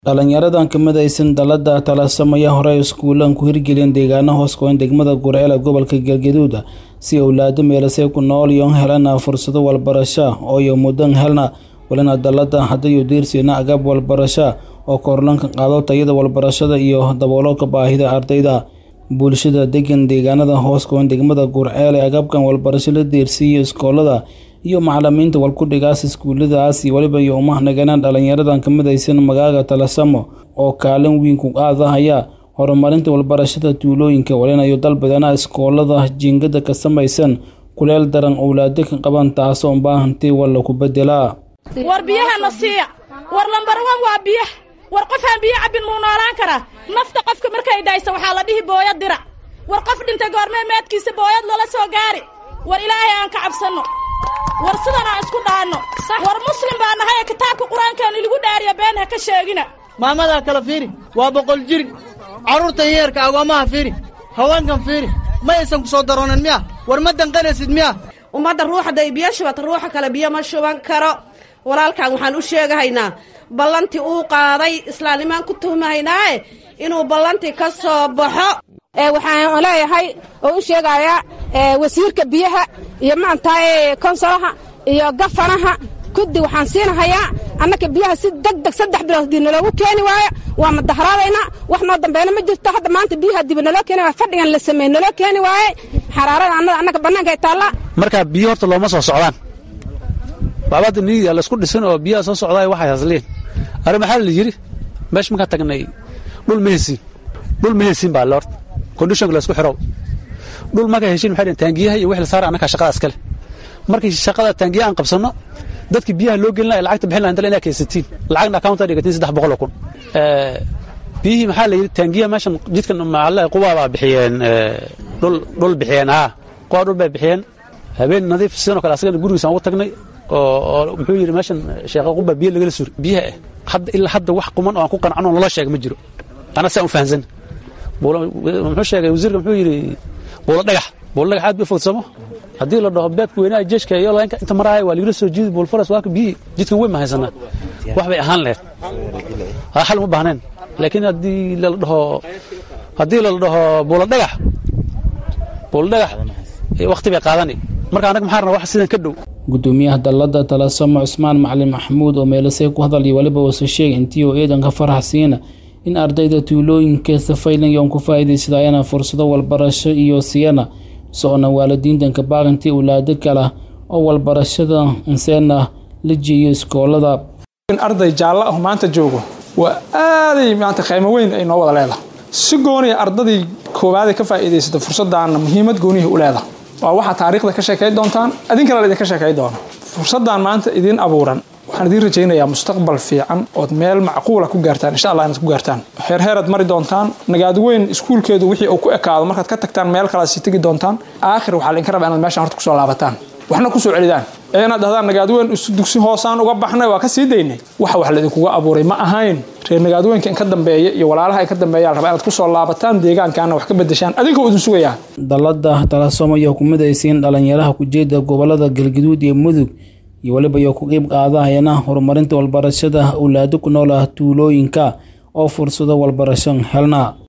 Dhalinyaradan ka midaysan dallada Taalasamo ayaa horey iskuulaan ku hirgeliyeen deegaano hoos goyn degmada Gurceel ee gobolka Galgaduud si awlaado meelasay ku nool iyo helana fursado waxbarasho oo iyo mudan helna walina dallada hadayo diirsiina agab waxbarasho oo korlanka qaado tayada waxbarashada iyo daboolka baahida ardayda bulshada degan deegaanada hoos goyn degmada Gurceel ee agabkan waxbarasho la diirsiyo iskoolada iyo macalimiinta walkudhigaas iskuuladaas iyo waliba iyo umahnaganaan dhalinyaradan ka midaysan magaaga Taalasamo oo kaalin weyn ku qaadahaya horumarinta waxbarashada tuulooyinka walinayo dalbadana iskoolada jiingada ka samaysan kuleel daran owlaado ka qaban taasoo baahantay walla ku bedelaa war biyahana siiya war lambar wan waa biya war qofaan biyo cabbin muu noolaan karaa nafta qofka markay dhaysa waxaa la dhihi booyad dirac war qof dhintay goormee meedkiisa booyad lala soo gaari war ilaahay aan ka cabsanno war sidan aan isku dhaanno war muslim baa nahay ee kitaabka qur-aankaani lagu dhaariya been ha ka sheegina maamadaa kala fiiri waa boqol jiri carruurtan yeerka agoommaha fiiri haweenkan fiiri ma aysan ku soo daroonin miya war ma danqanaysid miya ummadda ruuxday biyo shubata ruuxa kale biyo ma shuban karo walaalkan waxaan u sheegahaynaa ballantii uu qaaday islaamnimaan ku tuhmahaynaae inuu ballantii ka soo baxo waxaan leeyahay oo u sheegayaa wasiirka biyaha iyo maantahay konsolaha iyo gafanaha kuddi waxaan siinahayaa annaka biyaha si deg deg saddex bilood dib naloogu keeni waayo waa madaharaadaynaa wax noo dambeena ma jirto hadda maanta biyaha dibi naloo keeni waay fadhigan la sameey naloo keeni waaye xaraarada annada annaga bannaanka ay taallaa marka biyo horta looma soo socdaan baabada niiga laysku dhisan oo biyaha soo socdaay waxay hasliin arri maxaa la yidhi meesha markaan tagnay dhul ma hesiin dhul ma hesiin baa lort kondishonka laysku xirow dhul markaa heshiin maxay dhaheen taangiyaha iyo wixii la saara annagaa shaqada iskale markii shaqada taangiyaha aan qabsanno dadkii biyaha loo gelin lahay lacagta bixin lahay inta inaa kaysatiin lacagna accounta dhigatiin saddex boqol oo kun biyihii maxaa la yidhi taangiyaha meeshan jidkan maxalle quwaa baa bixiyeen dhul dhul bixiyeen haa quwaa dhul bay bixiyeen habeen nadiif sidoo kale asagana gurigiisaan ugu tagnay oo muxuu yidhi meeshan sheekha quba biyo lagala suri biyaha ah hadda ilaa hadda wax quman oo aan ku qancano loola sheega ma jiro ana saa u fahansan muxuu sheegay wasiirka muxuu yidhi buulo dhagax buulo dhagax aad bay fogsamo haddii la dhaho beedka weynaha jeeshka iyo laynka inta maraaya waa lagala soo jiidi buulfaras waaka biyihii jidkan weyn ma haysanaa wax bay ahaan lahayd haa xal uma baahneen laakiin haddii lala dhaho haddii lala dhaho buulo dhagax buulo dhagax waqti bay qaadani marka annaga maxaa rabnaa wax sidan ka dhow gudoomiyaha dallada Taalasamo Cusmaan Macalin Maxamuud oo meelasay ku hadal iyo waliba uu sheegay intii uu eedan ka faraxsiina in ardayda tuulooyinka safaylan yoon ku faa'iidaysadayana fursado waxbarasho iyo siyana soona waalidiintan ka baaqantii awlaado kale oo waxbarashada inseena la jeeyo iskoolada in arday jaallo ah maanta joogo waa aaday maanta qiimo weyn ay noo wada leedahay si gooniya ardadii koowaad ka faa'iidaysata fursaddaana muhiimad goonihi u leedahay waa waxaa taariikhda ka sheekay doontaan idinkana la idinka sheekay doona fursaddan maanta idiin abuuran waxaan idiin rajaynayaa mustaqbal fiican ood meel macquula ku gaartaan insha allah inaad ku gaartaan heerheeraad mari doontaan nagaad weyn iskuulkeedu wixii uu ku ekaado markaad ka tagtaan meel kalaad sii tegi doontaan aakhir waxaa laydinka rabaa inaad meeshaan horta kusoo laabataan waxna kusoo celidaan ee inaad dhahdaan nagaadweyn dugsi hoosaan uga baxnay waa ka sii daynay waxa wax laydinkuga abuuray ma ahayn reer nagaadweynka in ka dambeeya iyo walaalaha in ka dambeeya rabaa inaad kusoo laabataan deegaankaana wax ka bedeshaan adinka idin sugayaa dallada Taalasamo ayaa ku midaysan dhalinyaraha ku jeeda gobolada Galgaduud iyo Mudug iyo waliba iyo ku qayb qaadahayana horumarinta waxbarashada awlaado ku nool tuulooyinka oo fursado waxbarasho helna